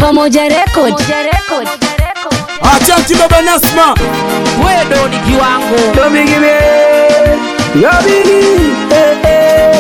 Pamoja Record. Achanti baba Nasma, wewe ndo ni kiwango Domigime, Yabini, eh, eh.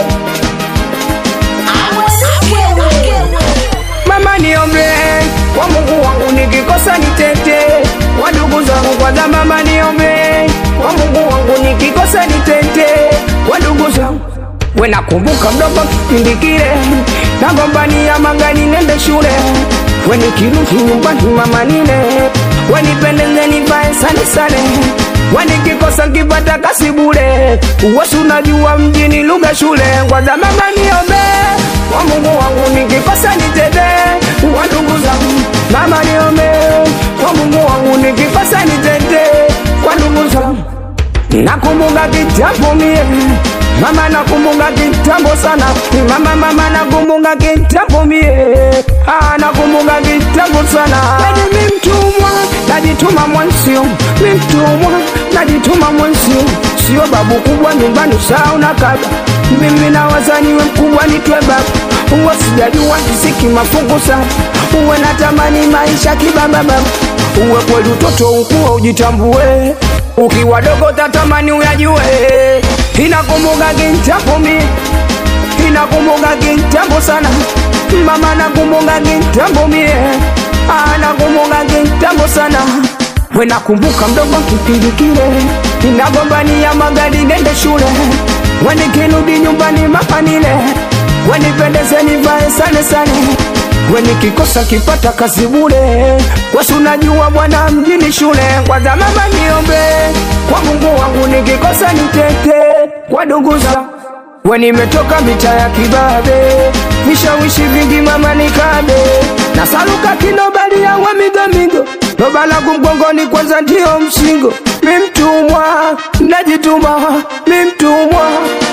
Mama niombe kwa Mungu wangu nikikosa nitete, kwa ndugu zangu kwanza. Mama niombe kwa Mungu wangu nikikosa nitete, kwa ndugu zangu. We nakumbuka mdogo kipindi kile nagombania mangani nende shule, we nikirudi nyumbani mama nile, we nipendeze nivae sane sane, we nikikosa nkipata kasi bure, uwesi unajua mjini lugha shule. Kwanza mama niombe kwa Mungu wangu nikikosa nitete, kwa ndugu zangu. Mama niombe kwa Mungu wangu nikikosa nitete, kwa ndugu zangu. Nakumbuka kitambo mie Mama nakumbuka kitambo sana Mama mama nakumbuka kitambo mie Ah nakumbuka kitambo sana Yaani mi mtumwa najituma mwansio Mi mtumwa najituma mwansio Sio babu kubwa nyumbani saa na kaba Mimi na wazaniwe mkubwa nitwe baba Uwe sijajua kisiki mafungu sana Uwe natamani maisha kibaba baba Uwe kweli utoto ukuwa ujitambue ukiwa dogo tatamani uyajue, inakumbuka kitambo mi, inakumbuka kitambo sana, mama nakumbuka kitambo mie, ah nakumbuka kitambo sana, we nakumbuka mdogo kipindi kile, inagombania magari nende shule, we nikirudi nyumbani mama nile, we nipendeze nivae sane sane we nikikosa kipata kazi bure, wesi unajua bwana mjini shule. Kwanza mama niombe kwa Mungu wangu, nikikosa nitete kwa ndugu zangu. We nimetoka mita ya kibabe, vishawishi vingi mama nikabe, na saluka kinobali yawe migo migo, loba langu mgongoni kwanza ndio msingo. Mi mtumwa najituma, mi mtumwa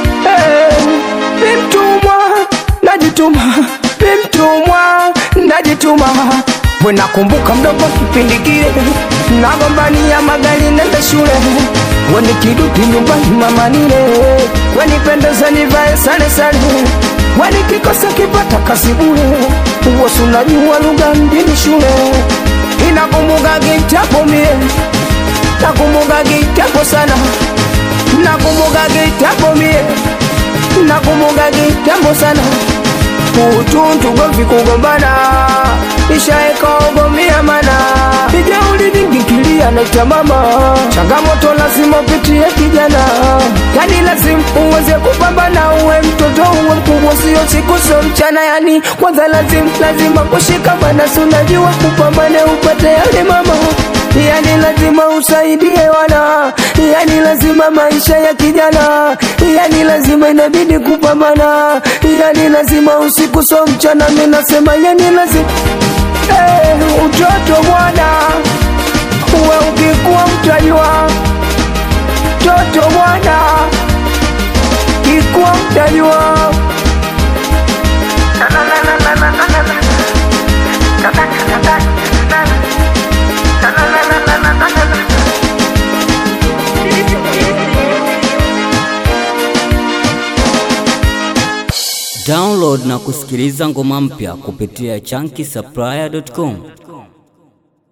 eh, mi mtumwa najituma, mi mtumwa najituma. We nakumbuka mdogo kipindi kile, nagombania magari nende shule, we nikirudi nyumbani mama nile, we nipendeze nivae sare sare, we nikikosa kipata kazi bure, uwasi unajua lugha mjini shule, inakumbuka kitambo mie, nakumbuka kitambo sana, nakumbuka kitambo mie, nakumbuka kitambo sana utuntu govi kugombana ishaeka ogomia mana ijeuli vingikilia naita mama changamoto lazima upitie kijana yani lazima uweze kupambana uwe mtoto uwe mkubwa sio siku sio mchana yani kwanza lazima lazima kushikamana si unajua kupambane upate yale mama yani lazima usaidie wana yani lazima maisha ya kijana yani lazima inabidi kupambana yani lazima usiku so mchana mimi nasema yani lazima eh, utoto bwana uwe ukikuwa mtajua toto bwana kikuwa mtajua Download na kusikiliza ngoma mpya kupitia chunky supplier.com.